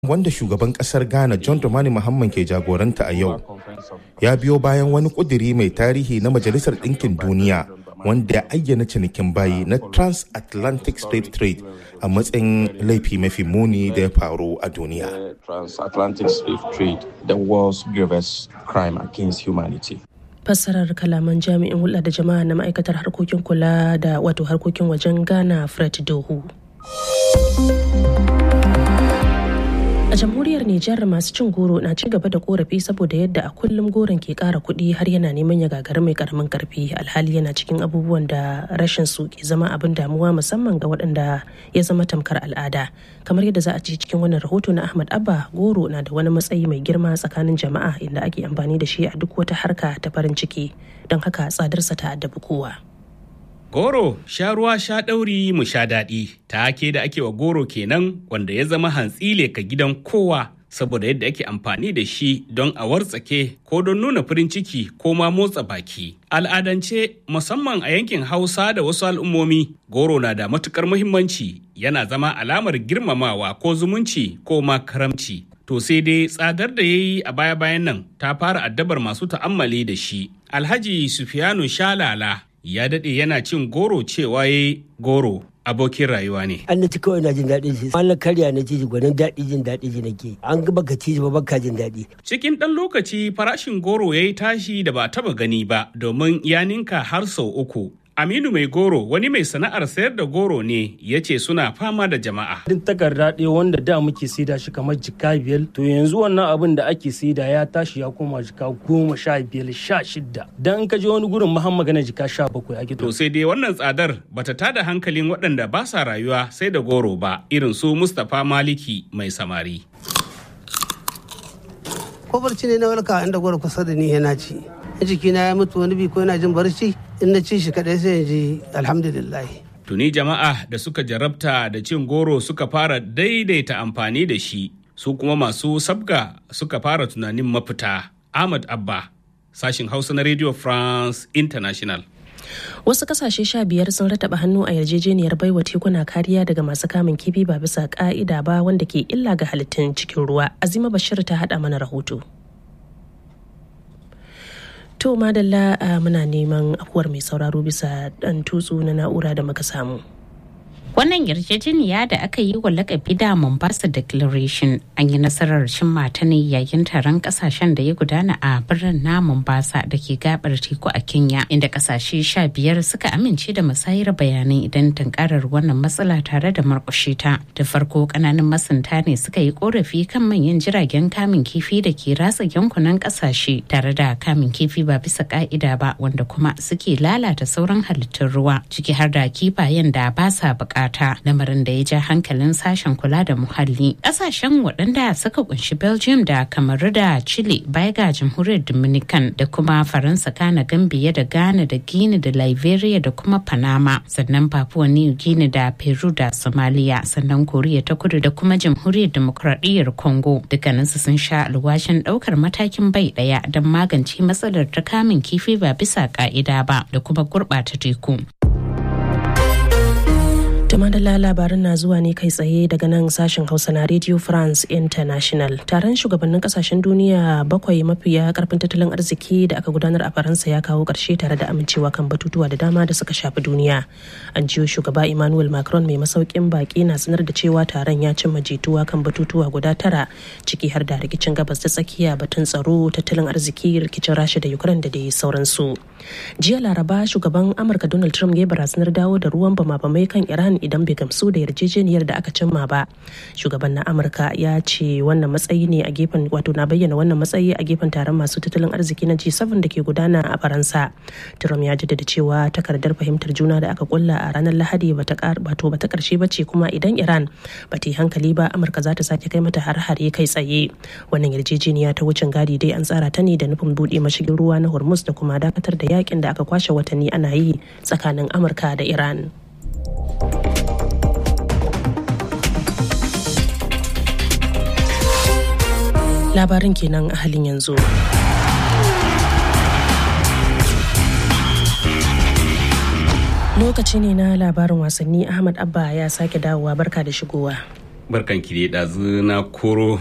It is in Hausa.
wanda shugaban kasar ghana john dramani muhammad ke jagoranta a yau ya biyo bayan wani kuduri mai tarihi na majalisar ɗinkin duniya wanda ya ayyana cinikin bayi na transatlantic slave trade a matsayin laifi mafi muni da ya faru a duniya transatlantic slave trade the world's gravest crime against humanity fassarar kalaman jami'in hulɗa da jama'a na ma'aikatar harkokin kula da wato harkokin wajen ghana fred dohu a jamhuriyar nijar masu cin goro na ci gaba da korafi saboda yadda a kullum goron ke kara kuɗi har yana neman ya gagari mai karamin karfi alhali yana cikin abubuwan da rashin su ke zama abin damuwa musamman ga waɗanda ya zama tamkar al'ada kamar yadda za a ci cikin wannan rahoto na ahmad abba goro na da wani matsayi mai girma tsakanin jama'a inda ake amfani da shi a duk wata harka ta farin ciki don haka tsadarsa ta addabi kowa Goro sha ruwa sha ɗauri mu sha daɗi take da ake wa goro kenan wanda ya zama hantsile ka gidan kowa saboda yadda ake amfani da shi don a wartsake ko don nuna farin ciki ko ma motsa baki. Al'adance musamman a yankin Hausa da wasu al'ummomi goro na da matukar muhimmanci yana zama alamar girmamawa ko zumunci ko ma karamci. To sai dai tsadar da ya yi a baya-bayan nan ta fara addabar masu ta'ammali da shi. Alhaji Sufiyanu Shalala ya daɗe yana cin goro cewa ya goro abokin rayuwa ne. An na ci kawai na jin daɗin shi. An na karya na ci gwanin daɗi jin daɗi ji nake. An ga baka ci ba baka jin daɗi. Cikin ɗan lokaci farashin goro ya yi tashi da ba taba gani ba domin ya ninka har sau uku. Aminu mai goro wani mai sana'ar sayar da goro ne ya ce suna fama da jama'a. Din takarda ɗaya wanda da muke saida shi kamar jika biyar to yanzu wannan abin da ake saida ya tashi ya koma jika goma sha biyar sha shidda. Dan in ka je wani gurin mahan magana jika sha bakwai ake To sai dai wannan tsadar bata tada hankalin waɗanda ba sa rayuwa sai da goro ba irin su Mustapha Maliki mai samari. Ko barci ne na walka inda goro kusa da ni yana ci. jikina ya mutu wani bi ko yana jin barci in na ci shi kadai sai in ji alhamdulillah tuni jama'a da suka jarabta da cin goro suka fara daidaita amfani da shi su kuma masu sabga suka fara tunanin mafita ahmad abba sashin hausa na radio france international wasu kasashe sha biyar sun rataba hannu a yarjejeniyar baiwa tekuna kariya daga masu kamun kifi ba bisa ka'ida ba wanda ke illa ga halittun cikin ruwa azima bashir ta hada mana rahoto To madalla muna neman afuwar mai sauraro bisa ɗan tutsu na na'ura da muka samu. Wannan yarjejeniya da aka yi wa lakabi da Mombasa Declaration an yi nasarar cimma ta ne yayin taron kasashen da ya gudana a birnin na Mombasa da ke gabar teku a Kenya inda kasashe sha biyar suka amince da musayar bayanai idan tunkarar wannan matsala tare da markushe ta. Da farko kananan masunta ne suka yi korafi kan manyan jiragen kamun kifi da ke ratsa yankunan kasashe tare da kamun kifi ba bisa ka'ida ba wanda kuma suke lalata sauran halittun ruwa ciki har da kifayen da ba sa bukata. bukata lamarin da ya ja hankalin sashen kula da muhalli ƙasashen waɗanda suka kunshi belgium da kamaru da chile baya ga jamhuriyar dominican da kuma faransa kana gambia da ghana da guinea da liberia da kuma panama sannan papua new guinea da peru da somalia sannan koriya ta kudu da kuma jamhuriyar demokradiyyar congo dukkaninsu sun sha alwashin ɗaukar matakin bai ɗaya don magance matsalar ta kamun kifi ba bisa ka'ida ba da kuma gurɓata teku madalla labarin na zuwa ne kai tsaye daga nan sashen hausa na radio france international taron shugabannin kasashen duniya bakwai mafiya karfin tattalin arziki da aka gudanar a faransa ya kawo karshe tare da amincewa kan batutuwa da dama da suka shafi duniya an jiyo shugaba emmanuel macron mai masaukin baki na sanar da cewa taron ya cimma jituwa kan batutuwa guda tara ciki har da rikicin gabas ta tsakiya batun tsaro tattalin arziki rikicin rasha da ukraine da dai sauransu jiya laraba shugaban amurka donald trump ya barazanar dawo da ruwan bama-bamai kan iran idan bai gamsu da yarjejeniyar da aka cimma ba shugaban na amurka ya ce wannan matsayi ne a gefen wato na bayyana wannan matsayi a gefen taron masu tattalin arziki na g7 da ke gudana a faransa trump ya jaddada cewa takardar fahimtar juna da aka kulla a ranar lahadi bata bata karshe ba ce kuma idan iran ba ta yi hankali ba amurka za ta sake kai mata har-hare kai tsaye wannan yarjejeniya ta wucin gadi dai an tsara ta ne da nufin buɗe mashigin ruwa na hormuz da kuma dakatar da yakin da aka kwashe watanni ana yi tsakanin amurka da iran labarin kenan a halin yanzu lokaci ne na labarin wasanni ahmad abba ya sake dawowa barka da shigowa barkan ki da ɗazu na koro